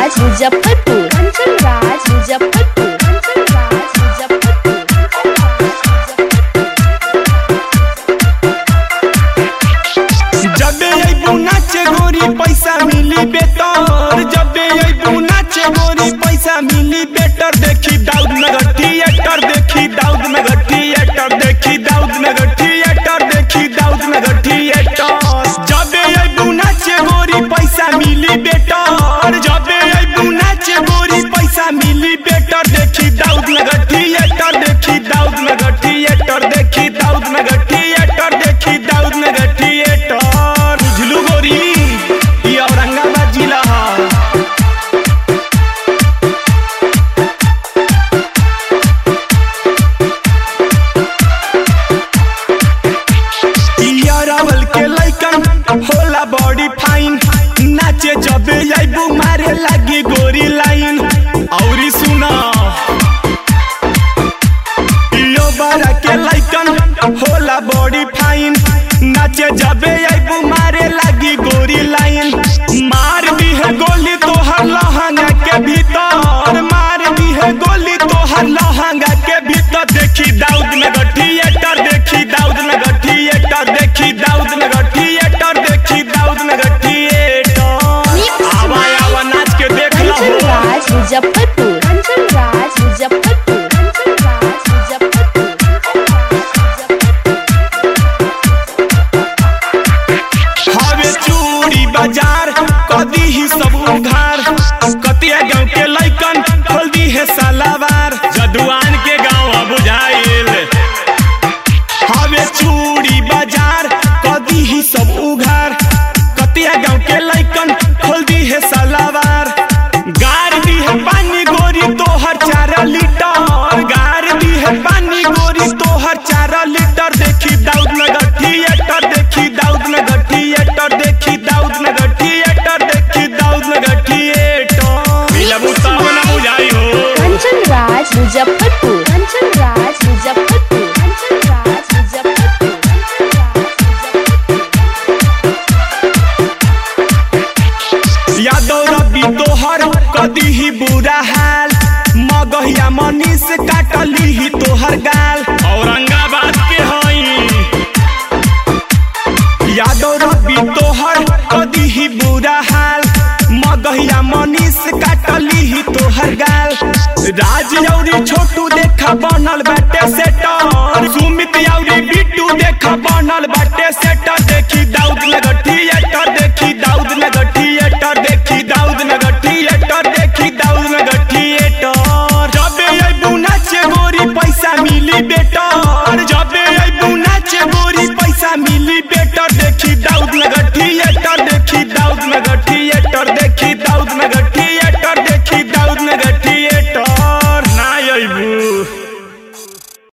राज मुजफ्फरपुर कंचन राज मुजफ्फरपुर कंचन राज मुजफ्फरपुर जबे अइबू नाचे गोरी पैसा मिली बेटर जबे अइबू नाचे गोरी पैसा मिली बेटर देखी दाऊद नगर थिएटर देखी दाऊद नगर थिएटर देखी दाऊद नगर थिएटर देखी दाऊद नगर थिएटर जबे अइबू नाचे गोरी पैसा मिली बेटर जबे अइबू नाचे गोरी पैसा मिली बेटर देखी दाऊद नगर थिएटर देखी दाऊद नगर थिएटर देखी दाऊद नगर थिएटर देखी दाऊद नगर थिएटर बुझलू गोरी ये औरंगाबाद जिला है यारावल के लइकन होला बॉडी फाइन नाचे जबे आइबू मारे लागी गोरी लाइन औरी सुना यो बारा के लइकन होला बॉडी फाइन नाचे जबे आइबू मारे लागी गोरी लाइन मार दी है गोली तोहर लहंगा के भीतर मार दी है गोली तोहर लहंगा के भीतर देखी दाऊद नगर थिएटर देखी दाऊद नगर थिएटर देखी दाऊद नगर थिएटर देखी दाऊद नगर थिएटर आवा आवा नाच के देख लो कंचन राज मुजफ्फरपुर कंचन राज मुजफ्फरपुर कंचन राज मुजफ्फरपुर हवे चूड़ी बाजार कदी ही सब उधार कतिया गांव के लइकन खोल दी है सालावार जदुआन के गांव बुझाइल हवे चूड़ी बाजार कदी ही सब उघार कतिया गांव के लइकन खोल दी है सालावार गार दी है पानी गोरी तोहर चार लीटर गार दी है पानी गोरी तोहर चार लीटर देखी दाऊद नगर थिएटर देखी दाऊद नगर थिएटर देखी दाऊद नगर थिएटर देखी दाऊद नगर थिएटर मिलबू तब ना बुझाई हो कंचन राज मुजफ्फरपुर कंचन राज मुजफ्फरपुर कंचन राज मुजफ्फरपुर कंचन राज मुजफ्फरपुर यादव रबी तोहर कदी ही बुरा हाल मगहिया मनीष काटली ही तोहर गाल औरंगाबाद के हई यादव रबी तोहर कदी ही बुरा हाल मगहिया मनीष काटली ही तोहर गाल राज औरी छोटू देखा बनल बाटे सेटर सुमित औरी बिट्टू देखा बनल बाटे सेटर देखी दाऊद नगर थिएटर देखी दाऊद नगर थिएटर देखी दाऊद नगर थिएटर देखी दाऊद नगर थिएटर जबे अइबू नाचे गोरी पैसा मिली बेटर जबे अइबू नाचे गोरी पैसा मिली बेटर देखी दाऊद नगर थिएटर देखी दाऊद नगर थिएटर देखी दाऊद नगर